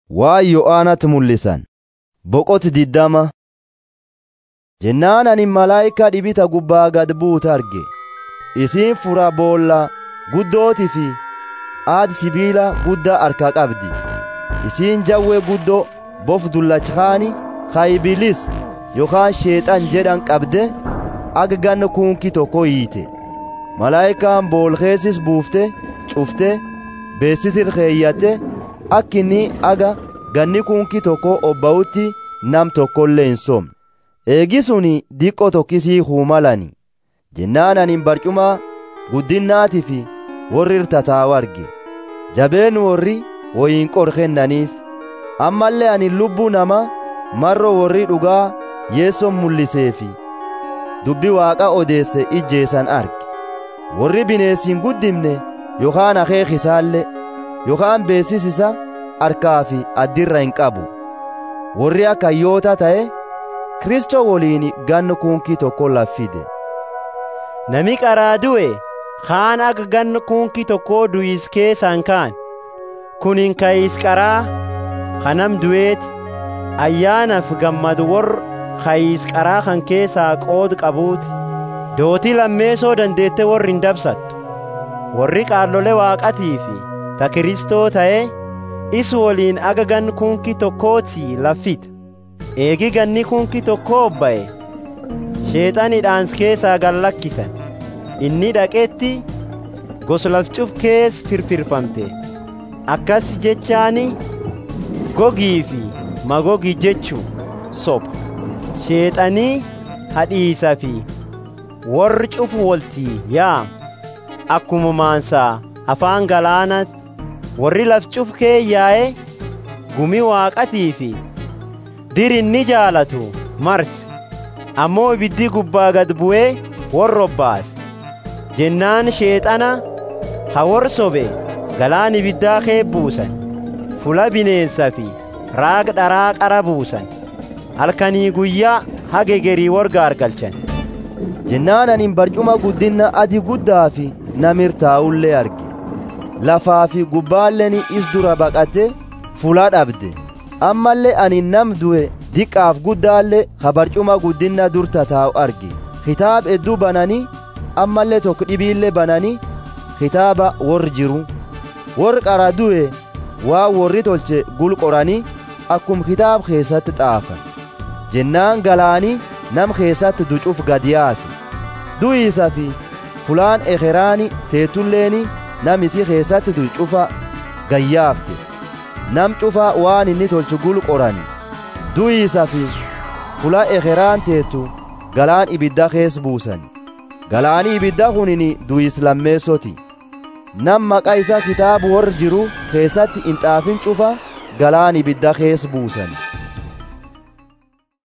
Waan Yo'aanatti mul'isan boqoti diddama jennaan ani malaayikaa dhibita gubbaa gad buute arge isiin fura boolla guddootii fi aadi sibiila guddaa harkaa qabdi isiin jawwee guddoo bof dullachkaani kaybilis yookaan sheexan jedhan qabde aga ganna kunkii tokko hiite malaayikaan boolkeessis buufte cufte beessisir keeyyatte akkinni aga ganni kunkii tokko obba'utti nam tokkollee hin somne eegisuni diqqo tokkisii huumalani jennaan anin barcuma guddinnaatii fi warri irtataawu arge jabeen warri woyin qor kennaniif ammallee anin lubbuu nama marro warri dhugaa yeesson mul'iseefi dubbi waaqa odeesse ijjeessan arge warri bineessiin guddimne yookaan akeekisaallee yookaan beessisisa harkaa fi addirra hin qabu warri akka hayyoota ta'e kristoo woliin ganna kunkii tokko laffide Nami qaraa du'e kaan akka ganna kunkii tokkoo du'is keessaan kaan kunin kayis qaraa kanam du'eeti ayyaanaaf gammadu warra kayis qaraa kan keessaa qood qabuuti dootii lammeessoo dandeette warri hin dabsattu warri qaallole waaqatii fi ta kiristoo ta'e is woliin aga gan kunkii tokkooti laffita eegi ganni kunkii tokkoo ba'e sheexanidhaans keessaa gallakkisan inni dhaqetti goslafcuf kees firfirfamte akkas jechaani gogii fi magogi jechuu soba sheexanii hadhiisa fi warri cufu woltii yaam akkuma maansaa afaan galaanatti warri laf cuf kee yaa'e gumi waaqatii fi dirinni jaalatu marsi ammoo ibiddi gubbaa gad bu'ee warra obbaase jennaan sheexana ha wor sobe galaan ibiddaa kee buusan fula bineensa fi raag dharaa qara buusan halkanii guyyaa hagegerii warga argalchan jennaan anin barcuma guddinna adi guddaa fi namirtaa'ullee arge lafaa fi gubbaalleen is dura baqate fulaa dhabde ammallee ani nam du'e diqqaaf guddaallee ha barcuma guddinna dur tataa'u arge kitaab hedduu bananii ammallee tokko dhibiillee bananii kitaaba warri jiru warri qara du'e waa warri tolche gulqoranii akkum kitaab keessatti xaafan jennaan galaanii nam keessatti ducuuf gad yaase du'iisa fi fulaan ekeraani teetulleeni nam isii keessatti du'u cufa gayyaafte nam cufa waan inni tolchu gulqorani du'iisa fi fula ekeraan teetu galaan ibidda kees buusani galaanii ibidda kunini du'is lammeessoti nam maqaa isa kitaabu warri jiru keessatti hin xaafin cufa galaan ibidda kees buusani